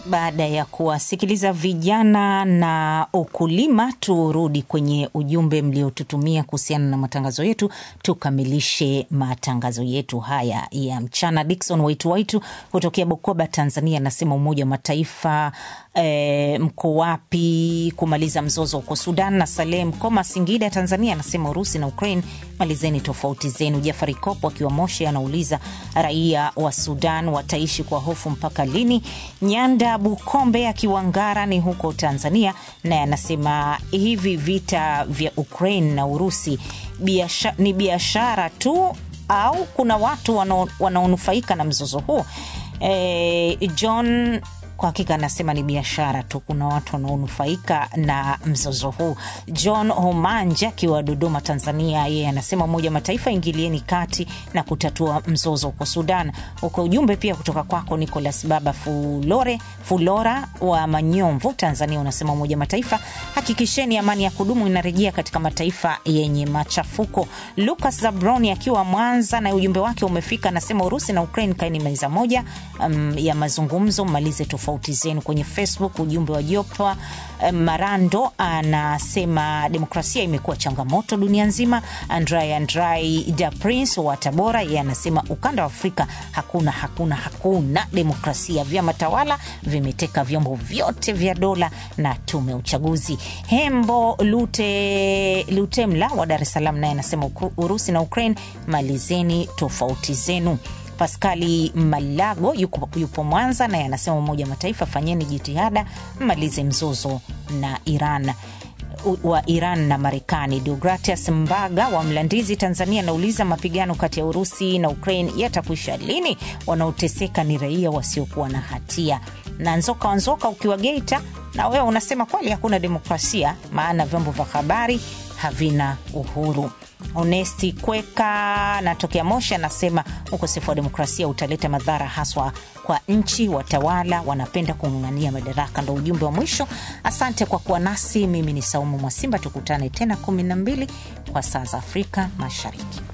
Baada ya kuwasikiliza vijana na ukulima, turudi kwenye ujumbe mliotutumia kuhusiana na matangazo yetu, tukamilishe matangazo yetu haya ya mchana. Dikson Waitu Waitu kutokea Bukoba, Tanzania, anasema Umoja wa Mataifa e, mko wapi kumaliza mzozo huko Sudan? Na Saleh Mkoma, Singida, Tanzania, anasema Urusi na Ukraine, malizeni tofauti zenu. Jafari Kopo akiwa Moshi anauliza raia wa Sudan wataishi kwa hofu mpaka lini? Nyanda Bukombe akiwa Ngara ni huko Tanzania, naye anasema hivi vita vya Ukraine na Urusi biasha, ni biashara tu au kuna watu wanaonufaika na mzozo huu? E, John kwa hakika anasema ni biashara tu, kuna watu wanaonufaika na mzozo huu. John Homanja akiwa Dodoma, Tanzania, yeye anasema Umoja wa Mataifa ingilieni kati na kutatua mzozo huko Sudan. Huko ujumbe pia kutoka kwako Nicolas Baba Fulore Fulora wa Manyomvu, Tanzania, unasema Umoja wa Mataifa hakikisheni amani ya kudumu inarejea katika mataifa yenye machafuko. Lucas Zabroni akiwa Mwanza na ujumbe wake umefika, anasema Urusi na Ukraine kaeni meza moja um, ya mazungumzo, malize tofauti zenu. Kwenye Facebook ujumbe wa Jopa Marando anasema demokrasia imekuwa changamoto dunia nzima. Andrai Andrai da Prince wa Tabora yeye anasema ukanda wa Afrika hakuna hakuna hakuna demokrasia, vyama tawala vimeteka vyombo vyote vya dola na tume ya uchaguzi. Hembo Lute Lutemla wa Dar es Salaam naye anasema Urusi na Ukraine malizeni tofauti zenu. Paskali Malago yupo, yupo Mwanza naye anasema Umoja wa Mataifa fanyeni jitihada mmalize mzozo na Iran wa Iran na Marekani. Deogratias Mbaga wa Mlandizi, Tanzania, anauliza mapigano kati ya Urusi na Ukraine yatakwisha lini? Wanaoteseka ni raia wasiokuwa na hatia. Na Nzoka wa Nzoka ukiwa Geita, na wewe unasema kweli hakuna demokrasia, maana vyombo vya habari havina uhuru. Onesti Kweka natokea Moshi anasema ukosefu wa demokrasia utaleta madhara haswa kwa nchi. Watawala wanapenda kung'ang'ania madaraka. Ndo ujumbe wa mwisho. Asante kwa kuwa nasi. Mimi ni Saumu Mwasimba, tukutane tena kumi na mbili kwa saa za Afrika Mashariki.